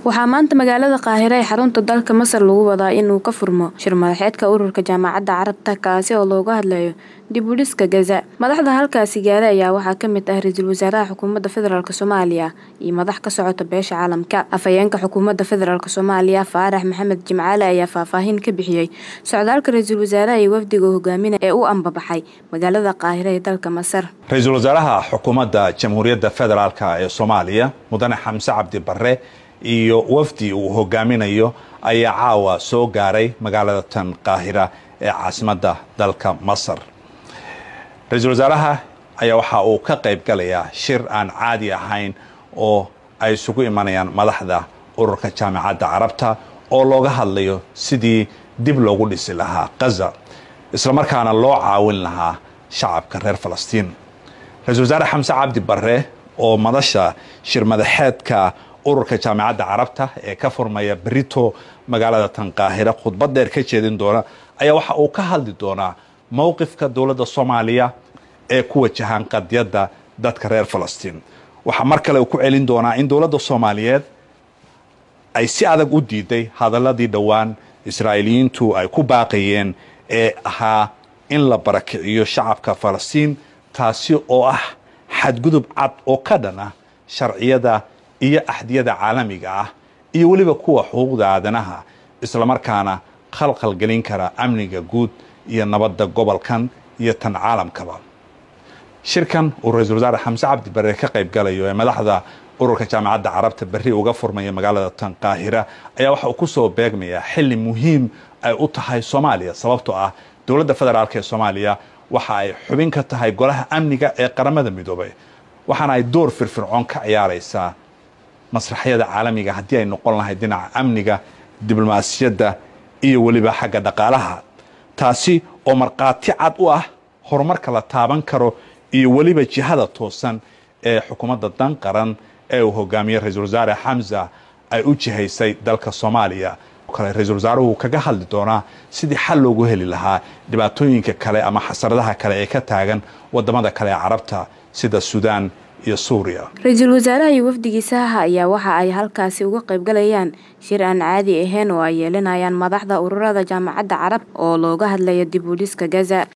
waxaa maanta magaalada qaahire ee xarunta dalka masar lagu wadaa inuu ka furmo shir madaxeedka ururka jaamacadda carabta kaasi oo looga hadlayo dib u dhiska gaza madaxda halkaasi gaaray ayaa waxaa ka mid ah ra-iisul wasaaraha xukuumadda federaalk soomaaliya iyo madax ka socota beesha caalamka afhayeenka xukuumadda federaalk soomaaliya faarax maxamed jimcaale ayaa faahfaahin ka bixiyey socdaalka ra-iisul wasaaraha iyo wafdiga hogaaminaya ee u ambabaxay magaalada qaahire ee dalka masar ra-iisul wasaaraha xukuumadda jamhuuriyadda federaalk ee soomaaliya mudane xamse cabdi barre iyo wafdi uu hogaaminayo ayaa caawa soo gaaray magaalada tan qaahira ee caasimadda dalka masar ra-iisul wasaaraha ayaa waxa uu ka qayb galayaa shir aan caadi ahayn oo ay isugu imanayaan madaxda ururka jaamacadda carabta oo looga hadlayo sidii dib loogu dhisi lahaa gaza islamarkaana loo caawin lahaa shacabka reer falastiin ra-isul wasaare xamse cabdi barre oo madasha shir madaxeedka ururka jaamacadda carabta ee ka furmaya berito magaalada tan qaahira khudbad dheer ka jeedin doona ayaa waxa uu ka hadli doonaa mowqifka dowladda soomaaliya ee ku wajahaan qadiyadda dadka reer falastiin waxaa mar kale uu ku celin doonaa in dowladda soomaaliyeed ay si adag u diiday hadaladii dhowaan israa'iiliyiintu ay ku baaqayeen ee ahaa in la barakiciyo shacabka falastiin taasi oo ah xadgudub cad oo ka dhan ah sharciyada iyo axdiyada caalamiga ah iyo weliba kuwa xuquuqda aadanaha islamarkaana khalkhal gelin kara amniga guud iyo nabadda gobolkan iyo tan caalamkaba shirkan uu ra-iisul wasaare xamse cabdi barre ka qayb galayo ee madaxda ururka jaamacadda carabta berri uga furmaya magaalada tan qaahira ayaa waxa uu ku soo beegmayaa xilli muhiim ay u tahay soomaaliya sababtoo ah dowladda federaalk ee soomaaliya waxa ay xubin ka tahay golaha amniga ee qaramada midoobay waxaana ay door firfircoon ka ciyaaraysaa masraxyada caalamiga haddii ay noqon lahayd dhinaca amniga diblomaasiyadda iyo weliba xagga dhaqaalaha taasi oo markhaati cad u ah horumarka la taaban karo iyo weliba jihada toosan ee xukuumadda dan qaran ee uu hogaamiyey ra-iisul wasaare xamza ay u jihaysay dalka soomaaliya kale ra-iisul wasaaruhu kaga hadli doonaa sidii xal loogu heli lahaa dhibaatooyinka kale ama xasaradaha kale ee ka taagan wadamada kale ee carabta sida suudaan iyo suuriya ra-iisul wasaaraha iyo wafdigiisaha ayaa waxa ay halkaasi uga qayb galayaan shir aan caadi ahayn oo ay yeelanayaan madaxda ururada jaamacadda carab oo looga hadlaya dib u dhiska gaza